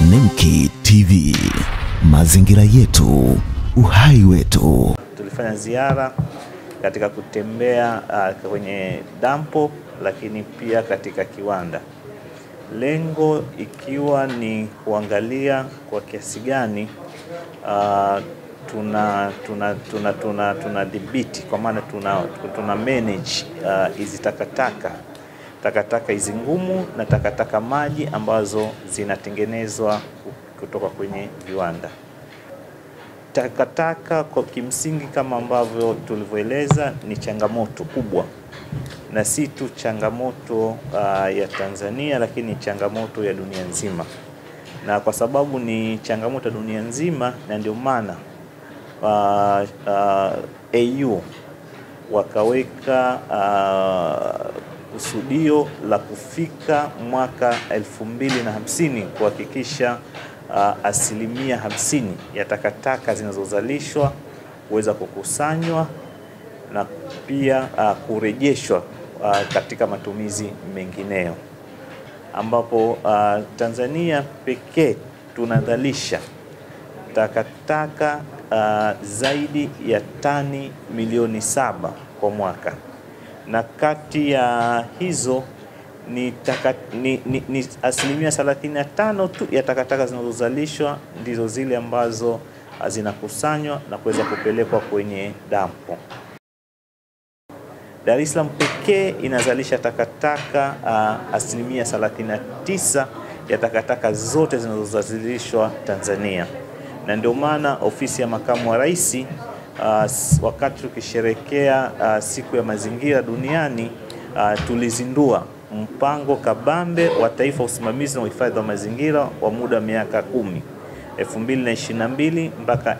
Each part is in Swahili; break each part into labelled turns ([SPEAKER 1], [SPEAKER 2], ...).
[SPEAKER 1] Nemki TV, mazingira yetu, uhai wetu.
[SPEAKER 2] Tulifanya ziara katika kutembea uh, kwenye dampo lakini pia katika kiwanda, lengo ikiwa ni kuangalia kwa kiasi gani uh, tuna tuna tuna tuna tunadhibiti kwa maana tuna, tuna manage hizi uh, takataka takataka hizi ngumu na takataka maji ambazo zinatengenezwa kutoka kwenye viwanda. Takataka kwa kimsingi, kama ambavyo tulivyoeleza, ni changamoto kubwa, na si tu changamoto uh, ya Tanzania, lakini changamoto ya dunia nzima. Na kwa sababu ni changamoto ya dunia nzima, na ndio maana uh, uh, AU wakaweka kusudio uh, la kufika mwaka elfu mbili na hamsini kuhakikisha uh, asilimia hamsini ya takataka zinazozalishwa kuweza kukusanywa na pia uh, kurejeshwa uh, katika matumizi mengineyo, ambapo uh, Tanzania pekee tunazalisha takataka uh, zaidi ya tani milioni saba kwa mwaka na kati ya hizo ni, taka, ni, ni, ni asilimia 35 tu ya takataka zinazozalishwa ndizo zile ambazo zinakusanywa na kuweza kupelekwa kwenye dampo. Dar es Salaam pekee inazalisha takataka uh, asilimia 39 ya takataka zote zinazozalishwa Tanzania, na ndio maana ofisi ya makamu wa rais uh, wakati tukisherekea uh, siku ya mazingira duniani uh, tulizindua mpango kabambe wa taifa wa usimamizi na uhifadhi wa mazingira wa muda wa miaka kumi 2022 mpaka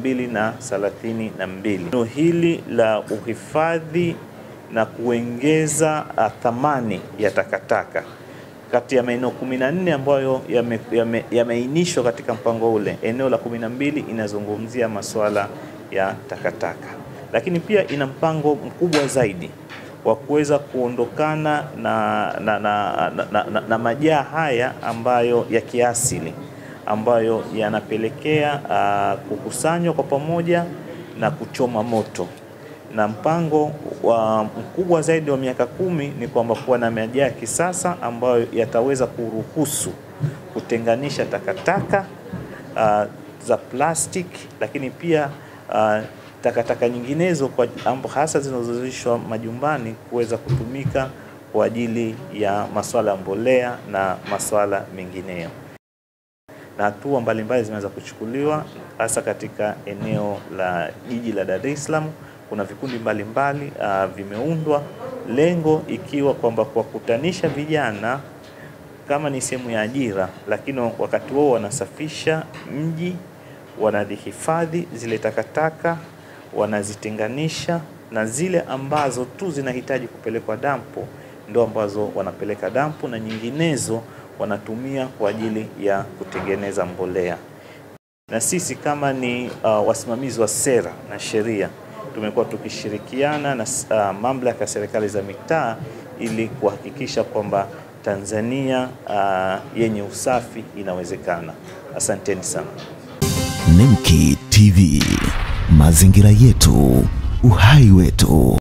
[SPEAKER 2] 2032. Neno hili la uhifadhi na kuongeza thamani ya takataka kati ya maeneo 14 ambayo yameainishwa yame, yame katika mpango ule, eneo la 12 inazungumzia masuala ya takataka, lakini pia ina mpango mkubwa zaidi wa kuweza kuondokana na, na, na, na, na, na, na majaa haya ambayo ya kiasili ambayo yanapelekea uh, kukusanywa kwa pamoja na kuchoma moto, na mpango wa mkubwa zaidi wa miaka kumi ni kwamba kuwa na majaa ya kisasa ambayo yataweza kuruhusu kutenganisha takataka uh, za plastiki, lakini pia uh, takataka nyinginezo kwa hasa zinazozalishwa majumbani kuweza kutumika kwa ajili ya masuala ya mbolea na masuala mengineyo. Na hatua mbalimbali zimeweza kuchukuliwa hasa katika eneo la jiji la Dar es Salaam. Kuna vikundi mbalimbali uh, vimeundwa, lengo ikiwa kwamba kuwakutanisha vijana kama ni sehemu ya ajira, lakini wakati wao wanasafisha mji, wanazihifadhi zile takataka wanazitenganisha na zile ambazo tu zinahitaji kupelekwa dampo ndio ambazo wanapeleka dampo, na nyinginezo wanatumia kwa ajili ya kutengeneza mbolea. Na sisi kama ni uh, wasimamizi wa sera na sheria tumekuwa tukishirikiana na uh, mamlaka ya serikali za mitaa ili kuhakikisha kwamba Tanzania uh, yenye usafi inawezekana. Asanteni sana.
[SPEAKER 1] Nemki TV, mazingira yetu, uhai wetu.